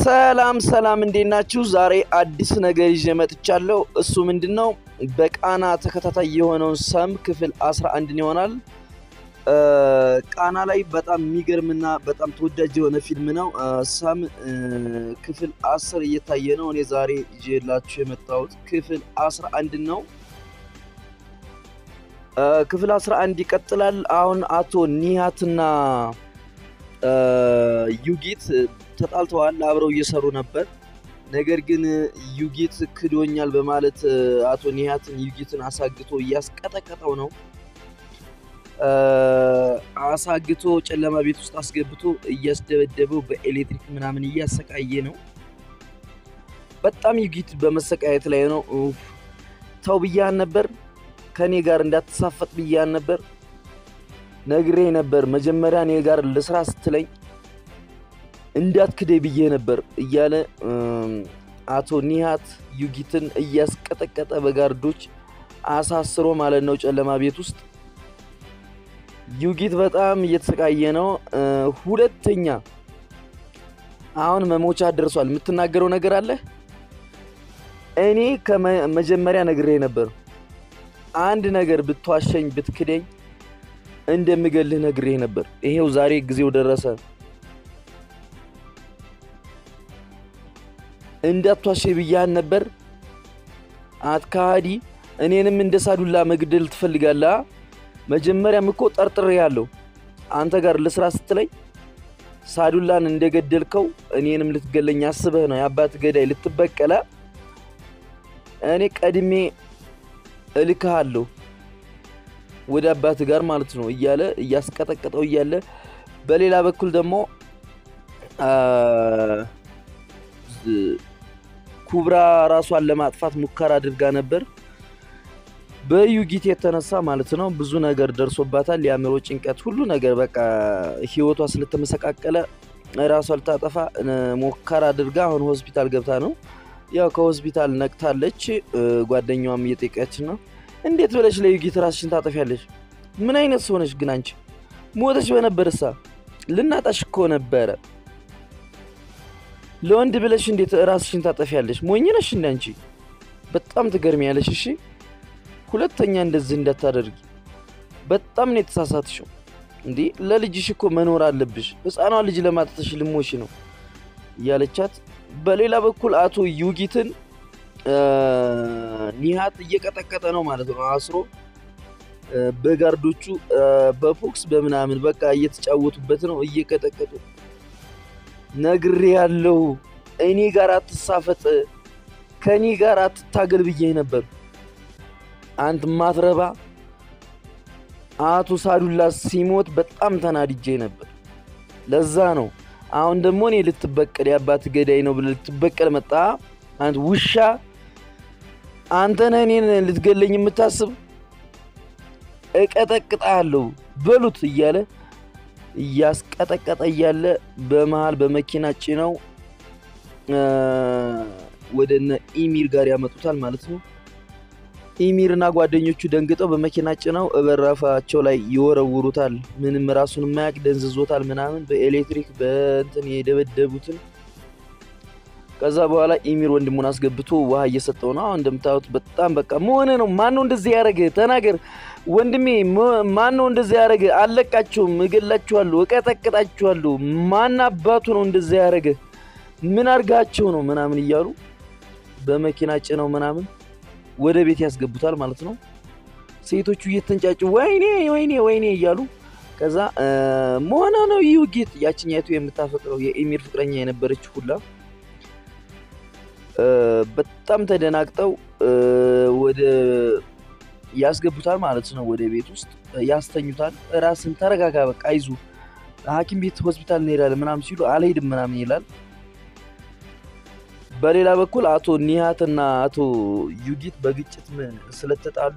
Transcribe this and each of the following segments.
ሰላም ሰላም፣ እንዴት ናችሁ? ዛሬ አዲስ ነገር ይዤ መጥቻለሁ። እሱ ምንድን ነው? በቃና ተከታታይ የሆነውን ሰም ክፍል 11 ይሆናል። ቃና ላይ በጣም የሚገርምና በጣም ተወዳጅ የሆነ ፊልም ነው። ሰም ክፍል 10 እየታየ ነው። እኔ ዛሬ ይዤላችሁ የመጣሁት ክፍል 11 ነው። ክፍል 11 ይቀጥላል። አሁን አቶ ኒሃትና ዩጊት ተጣልተዋል። አብረው እየሰሩ ነበር። ነገር ግን ዩጊት ክዶኛል በማለት አቶ ኒሃትን ዩጊትን አሳግቶ እያስቀጠቀጠው ነው። አሳግቶ ጨለማ ቤት ውስጥ አስገብቶ እያስደበደበው በኤሌክትሪክ ምናምን እያሰቃየ ነው። በጣም ዩጊት በመሰቃየት ላይ ነው። ተው ብያህን ነበር፣ ከእኔ ጋር እንዳትሳፈጥ ብያህን ነበር ነግሬ ነበር። መጀመሪያ እኔ ጋር ለስራ ስትለኝ እንዳትክደኝ ብዬ ነበር እያለ አቶ ኒሃት ዩጊትን እያስቀጠቀጠ በጋርዶች አሳስሮ ማለት ነው ጨለማ ቤት ውስጥ። ዩጊት በጣም እየተሰቃየ ነው። ሁለተኛ አሁን መሞቻ ደርሷል። የምትናገረው ነገር አለ? እኔ ከመጀመሪያ ነግሬ ነበር። አንድ ነገር ብትዋሸኝ ብትክደኝ እንደምገልህ ነግሬህ ነበር። ይሄው ዛሬ ጊዜው ደረሰ። እንዳትዋሸ ብያህን ነበር። አትካሃዲ እኔንም እንደ ሳዱላ መግደል ትፈልጋለህ? መጀመሪያም እኮ ጠርጥሬ ያለው አንተ ጋር ለስራ ስትለኝ ሳዱላን እንደገደልከው እኔንም ልትገለኝ አስበህ ነው። የአባት ገዳይ ልትበቀለ እኔ ቀድሜ እልክሃለሁ ወደ አባት ጋር ማለት ነው እያለ እያስቀጠቀጠው እያለ በሌላ በኩል ደግሞ ኩብራ ራሷን ለማጥፋት ሙከራ አድርጋ ነበር። በዩጊት የተነሳ ማለት ነው ብዙ ነገር ደርሶባታል። የአእምሮ ጭንቀት፣ ሁሉ ነገር በቃ ህይወቷ ስለተመሰቃቀለ ራሷ ልታጠፋ ሙከራ አድርጋ አሁን ሆስፒታል ገብታ ነው። ያው ከሆስፒታል ነቅታለች። ጓደኛዋም እየጠየቀች ነው እንዴት ብለሽ ለዩጊት ራስሽን ታጠፊያለሽ? ምን አይነት ሰው ነሽ ግን አንቺ? ሞተሽ በነበርሳ ልናጣሽ እኮ ነበረ። ለወንድ ብለሽ እንዴት ራስሽን ታጠፊያለሽ? ሞኝ ነሽ እንደ አንቺ። በጣም ትገርሚያለሽ። እሺ ሁለተኛ እንደዚህ እንዳታደርጊ። በጣም ነው የተሳሳትሽው። እንዲህ ለልጅሽ እኮ መኖር አለብሽ። ህፃኗ ልጅ ለማጠተሽ ልሞሽ ነው እያለቻት፣ በሌላ በኩል አቶ ዩጊትን ኒሃት እየቀጠቀጠ ነው ማለት ነው። አስሮ በጋርዶቹ በፎክስ በምናምን በቃ እየተጫወቱበት ነው፣ እየቀጠቀጡ ነግሬ ያለው እኔ ጋር አትሳፈጥ፣ ከእኔ ጋር አትታገል ብዬ ነበር። አንተ ማትረባ። አቶ ሳዱላ ሲሞት በጣም ተናድጄ ነበር። ለዛ ነው አሁን ደግሞ እኔ ልትበቀል የአባት ገዳይ ነው ብለህ ልትበቀል መጣ። አንተ ውሻ አንተ ነህ እኔን ልትገለኝ የምታስብ? እቀጠቅጣለሁ በሉት እያለ እያስቀጠቀጠ እያለ በመሀል በመኪና ጭነው ወደ እነ ኢሚር ጋር ያመጡታል ማለት ነው። ኢሚርና ጓደኞቹ ደንግጠው በመኪና ጭነው በራፋቸው ላይ ይወረውሩታል። ምንም ራሱን የማያውቅ ደንዝዞታል ምናምን በኤሌክትሪክ በእንትን የደበደቡትን ከዛ በኋላ ኢሚር ወንድሙን አስገብቶ ውሃ እየሰጠው ነው። አሁን እንደምታዩት በጣም በቃ መሆነ ነው። ማን ነው እንደዚህ ያደረገ? ተናገር ወንድሜ፣ ማን ነው እንደዚህ ያደረገ? አለቃችሁም፣ እገላችኋለሁ፣ እቀጠቅጣችኋለሁ። ማን አባቱ ነው እንደዚህ ያደረገ? ምን አድርጋቸው ነው ምናምን እያሉ በመኪና ጭነው ምናምን ወደ ቤት ያስገቡታል ማለት ነው። ሴቶቹ እየተንጫጩ ወይኔ ወይኔ ወይኔ እያሉ ከዛ መሆነ ነው ዩጊት፣ ያችኛቱ የምታፈቅረው የኢሚር ፍቅረኛ የነበረች ሁላ በጣም ተደናግጠው ወደ ያስገቡታል ማለት ነው። ወደ ቤት ውስጥ ያስተኙታል። ራስን ተረጋጋ፣ በቃ አይዞ ሐኪም ቤት ሆስፒታል እንሄዳለን ምናምን ሲሉ አልሄድም ምናምን ይላል። በሌላ በኩል አቶ ኒሃትና አቶ ዩጊት በግጭት ስለተጣሉ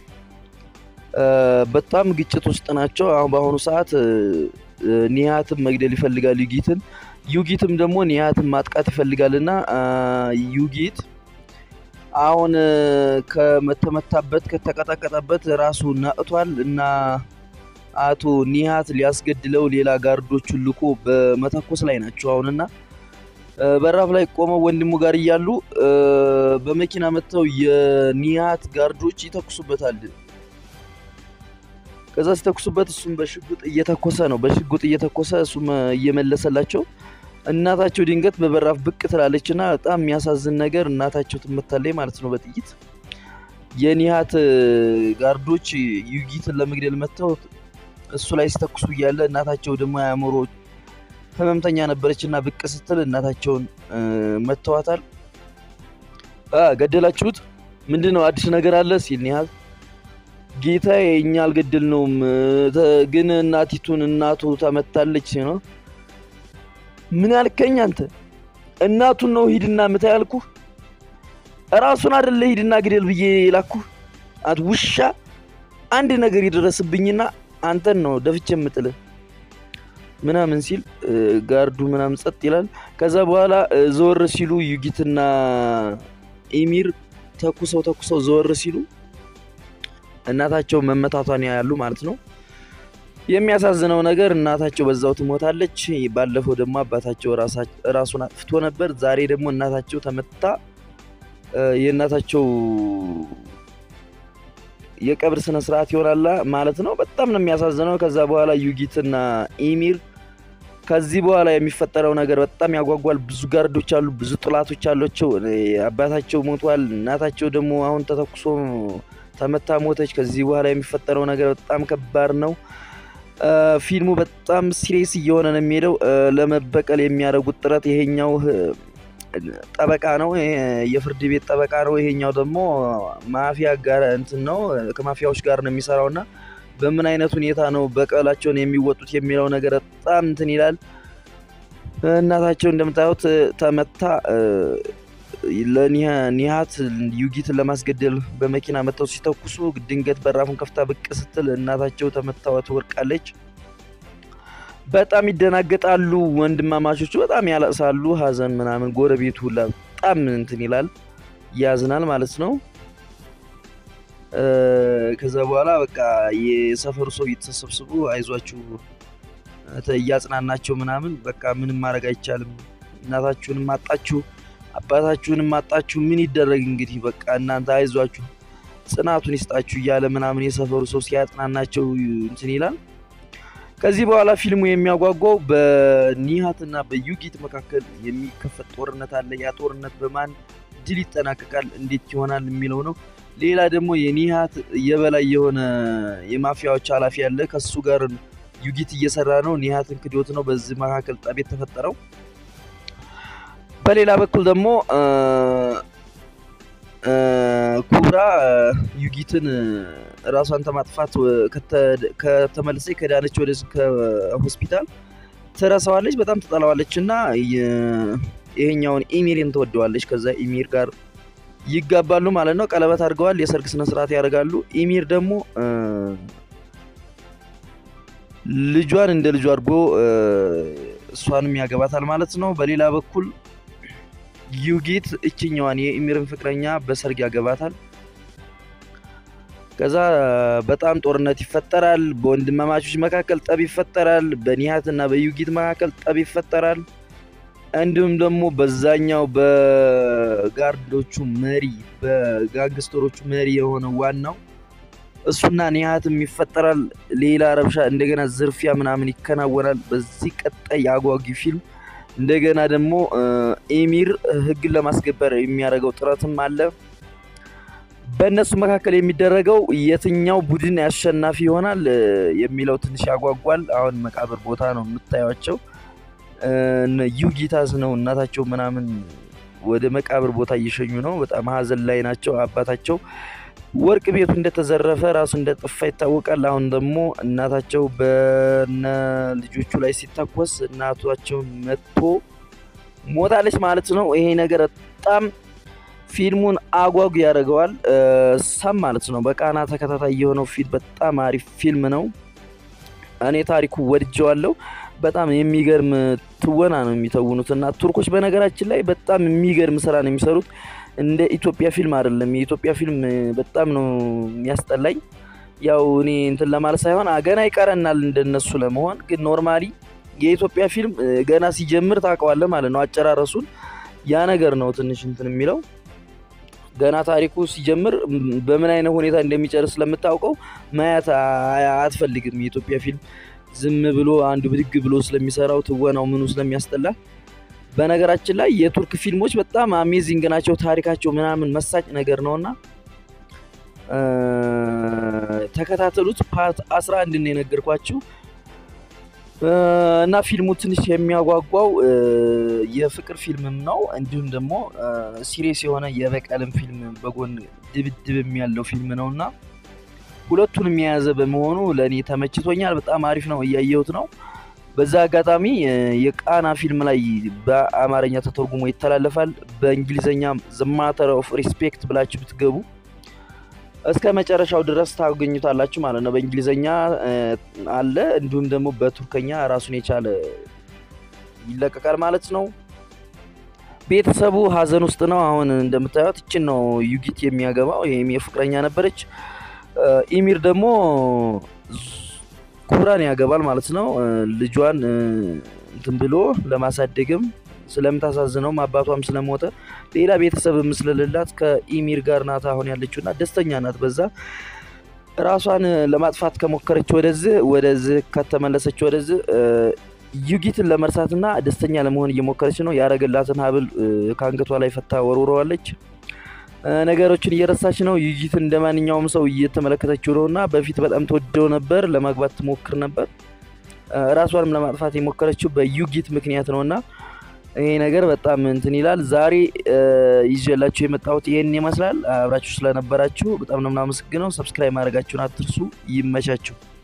በጣም ግጭት ውስጥ ናቸው። አሁን በአሁኑ ሰዓት ኒሃትን መግደል ይፈልጋል ዩጊትን ዩጊትም ደግሞ ኒሃትን ማጥቃት ይፈልጋልና ዩጊት አሁን ከመተመታበት ከተቀጠቀጠበት ራሱ ነቅቷል እና አቶ ኒሃት ሊያስገድለው ሌላ ጋርዶቹን ልኮ በመተኮስ ላይ ናቸው አሁንና በራፍ ላይ ቆመው ወንድሙ ጋር እያሉ በመኪና መጥተው የኒሃት ጋርዶች ይተኩሱበታል። ከዛ ሲተኩሱበት እሱም በሽጉጥ እየተኮሰ ነው፣ በሽጉጥ እየተኮሰ እሱም እየመለሰላቸው እናታቸው ድንገት በበራፍ ብቅ ትላለች እና በጣም የሚያሳዝን ነገር እናታቸው ትመታለች ማለት ነው በጥይት። የኒሃት ጋርዶች ዩጊትን ለመግደል መጥተው እሱ ላይ ሲተኩሱ እያለ እናታቸው ደግሞ የአእምሮ ህመምተኛ ነበረች እና ብቅ ስትል እናታቸውን መተዋታል። ገደላችሁት? ምንድን ነው አዲስ ነገር አለ ሲል ኒሃት ጌታ እኛ አልገደልነውም፣ ግን እናቲቱን እናቱ ተመታለች ነው። ምን ያልከኝ አንተ? እናቱን ነው ሂድና ምታ ያልኩህ? እራሱን አይደለ ሂድና ግደል ብዬ ላኩህ? አንተ ውሻ! አንድ ነገር ይደረስብኝና አንተን ነው ደፍቼ የምጥልህ ምናምን ሲል ጋርዱ ምናምን ጸጥ ይላል። ከዛ በኋላ ዘወር ሲሉ ዩጊትና ኢሚር ተኩሰው ተኩሰው ዘወር ሲሉ እናታቸው መመታቷን ያያሉ ማለት ነው። የሚያሳዝነው ነገር እናታቸው በዛው ትሞታለች። ባለፈው ደግሞ አባታቸው ራሱን አጥፍቶ ነበር። ዛሬ ደግሞ እናታቸው ተመታ። የእናታቸው የቀብር ስነ ስርዓት ይሆናል ማለት ነው። በጣም ነው የሚያሳዝነው። ከዛ በኋላ ዩጊትና ኢሚር ከዚህ በኋላ የሚፈጠረው ነገር በጣም ያጓጓል። ብዙ ጋርዶች አሉ፣ ብዙ ጥላቶች አሏቸው። አባታቸው ሞቷል። እናታቸው ደግሞ አሁን ተተኩሶ ተመታ ሞተች። ከዚህ በኋላ የሚፈጠረው ነገር በጣም ከባድ ነው። ፊልሙ በጣም ሲሪየስ እየሆነ ነው የሚሄደው። ለመበቀል የሚያደርጉት ጥረት ይሄኛው ጠበቃ ነው፣ የፍርድ ቤት ጠበቃ ነው። ይሄኛው ደግሞ ማፊያ ጋር እንትን ነው፣ ከማፊያዎች ጋር ነው የሚሰራው እና በምን አይነት ሁኔታ ነው በቀላቸውን የሚወጡት የሚለው ነገር በጣም እንትን ይላል። እናታቸው እንደምታዩት ተመታ። ለኒሃት ዩጊትን ለማስገደል በመኪና መጥተው ሲተኩሱ ድንገት በራፉን ከፍታ ብቅ ስትል እናታቸው ተመታዋ ትወድቃለች። በጣም ይደናገጣሉ። ወንድማማቾቹ በጣም ያለቅሳሉ። ሀዘን ምናምን ጎረቤቱ ሁላ በጣም እንትን ይላል፣ ያዝናል ማለት ነው። ከዛ በኋላ በቃ የሰፈሩ ሰው እየተሰብስቡ አይዟችሁ እያጽናናቸው ምናምን በቃ ምንም ማድረግ አይቻልም፣ እናታችሁንም አጣችሁ አባታችሁንም አጣችሁ፣ ምን ይደረግ እንግዲህ በቃ እናንተ አይዟችሁ ጽናቱን ይስጣችሁ እያለ ምናምን የሰፈሩ ሰው ሲያጽናናቸው እንትን ይላል። ከዚህ በኋላ ፊልሙ የሚያጓጓው በኒሃትና በዩጊት መካከል የሚከፈት ጦርነት አለ። ያ ጦርነት በማን ድል ይጠናቀቃል፣ እንዴት ይሆናል የሚለው ነው። ሌላ ደግሞ የኒሃት የበላይ የሆነ የማፊያዎች ኃላፊ አለ። ከሱ ጋር ዩጊት እየሰራ ነው። ኒሃትን ክዶት ነው በዚህ መካከል ጠብ የተፈጠረው። በሌላ በኩል ደግሞ ኩብራ ዩጊትን ራሷን ተማጥፋት ከተመለሰ ከዳነች ወደ ከሆስፒታል ትረሳዋለች፣ በጣም ትጠላዋለች እና ይሄኛውን ኢሚርን ትወደዋለች። ከዛ ኢሚር ጋር ይጋባሉ ማለት ነው። ቀለበት አድርገዋል። የሰርግ ስነስርዓት ያደርጋሉ። ኢሚር ደግሞ ልጇን እንደ ልጁ አድርጎ እሷንም ያገባታል ማለት ነው። በሌላ በኩል ዩጊት እችኛዋን የኢሚርን ፍቅረኛ በሰርግ ያገባታል። ከዛ በጣም ጦርነት ይፈጠራል። በወንድማማቾች መካከል ጠብ ይፈጠራል። በኒሃት እና በዩጊት መካከል ጠብ ይፈጠራል። እንዲሁም ደግሞ በዛኛው በጋርዶቹ መሪ በጋንግስተሮቹ መሪ የሆነ ዋናው እሱና ኒሃትም ይፈጠራል። ሌላ ረብሻ፣ እንደገና ዝርፊያ ምናምን ይከናወናል። በዚህ ቀጣይ የአጓጊ ፊልም እንደገና ደግሞ ኤሚር ሕግን ለማስከበር የሚያደርገው ጥረትም አለ። በእነሱ መካከል የሚደረገው የትኛው ቡድን አሸናፊ ይሆናል የሚለው ትንሽ ያጓጓል። አሁን መቃብር ቦታ ነው የምታዩቸው። ዩጊታስ ነው እናታቸው ምናምን ወደ መቃብር ቦታ እየሸኙ ነው። በጣም ሀዘን ላይ ናቸው። አባታቸው ወርቅ ቤቱ እንደተዘረፈ ራሱ እንደጠፋ ይታወቃል። አሁን ደግሞ እናታቸው በነ ልጆቹ ላይ ሲታኮስ እናቷቸው መጥቶ ሞታለች ማለት ነው። ይሄ ነገር በጣም ፊልሙን አጓጉ ያደርገዋል። ሳም ማለት ነው። በቃና ተከታታይ የሆነው ፊልም በጣም አሪፍ ፊልም ነው። እኔ ታሪኩ ወድጀዋለሁ። በጣም የሚገርም ትወና ነው የሚተውኑት እና ቱርኮች በነገራችን ላይ በጣም የሚገርም ስራ ነው የሚሰሩት። እንደ ኢትዮጵያ ፊልም አይደለም። የኢትዮጵያ ፊልም በጣም ነው የሚያስጠላኝ። ያው እኔ እንትን ለማለት ሳይሆን ገና ይቀረናል እንደነሱ ለመሆን ግን ኖርማሊ የኢትዮጵያ ፊልም ገና ሲጀምር ታውቀዋለህ ማለት ነው። አጨራረሱን ያ ነገር ነው ትንሽ እንትን የሚለው ገና ታሪኩ ሲጀምር በምን አይነት ሁኔታ እንደሚጨርስ ስለምታውቀው ማየት አትፈልግም። የኢትዮጵያ ፊልም ዝም ብሎ አንዱ ብድግ ብሎ ስለሚሰራው ትወናው ምኑ ስለሚያስጠላ። በነገራችን ላይ የቱርክ ፊልሞች በጣም አሜዚንግ ናቸው። ታሪካቸው ምናምን መሳጭ ነገር ነውና ተከታተሉት። ፓርት 11 ነው የነገርኳችሁ እና ፊልሙ ትንሽ የሚያጓጓው የፍቅር ፊልምም ነው፣ እንዲሁም ደግሞ ሲሪየስ የሆነ የበቀልም ፊልም በጎን ድብድብም ያለው ፊልም ነው እና ሁለቱንም የያዘ በመሆኑ ለእኔ ተመችቶኛል። በጣም አሪፍ ነው፣ እያየሁት ነው። በዛ አጋጣሚ የቃና ፊልም ላይ በአማርኛ ተተርጉሞ ይተላለፋል። በእንግሊዝኛ ዘ ማተር ኦፍ ሪስፔክት ብላችሁ ብትገቡ እስከ መጨረሻው ድረስ ታገኙታላችሁ ማለት ነው። በእንግሊዝኛ አለ፣ እንዲሁም ደግሞ በቱርከኛ ራሱን የቻለ ይለቀቃል ማለት ነው። ቤተሰቡ ሀዘን ውስጥ ነው። አሁን እንደምታዩት ይችን ነው ዩጊት የሚያገባው። ይህም የፍቅረኛ ነበረች። ኢሚር ደግሞ ኩብራን ያገባል ማለት ነው። ልጇን እንትን ብሎ ለማሳደግም ስለምታሳዝነውም አባቷም ስለሞተ ሌላ ቤተሰብም ስለሌላት ከኢሚር ጋር ናት አሁን ያለችው እና ደስተኛ ናት። በዛ ራሷን ለማጥፋት ከሞከረች ወደዚህ ወደዚህ ከተመለሰች ወደዚህ ዩጊትን ለመርሳትና ደስተኛ ለመሆን እየሞከረች ነው። ያረገላትን ሀብል ከአንገቷ ላይ ፈታ ወርውረዋለች። ነገሮችን እየረሳች ነው። ዩጊትን እንደ ማንኛውም ሰው እየተመለከተችው ነው እና በፊት በጣም ተወደው ነበር። ለማግባት ትሞክር ነበር። ራሷንም ለማጥፋት የሞከረችው በዩጊት ምክንያት ነው እና ይሄ ነገር በጣም እንትን ይላል። ዛሬ ይዤላችሁ የመጣሁት ይህን ይመስላል። አብራችሁ ስለነበራችሁ በጣም ነው የምናመሰግነው። ሰብስክራይብ ማድረጋችሁን አትርሱ። ይመቻችሁ።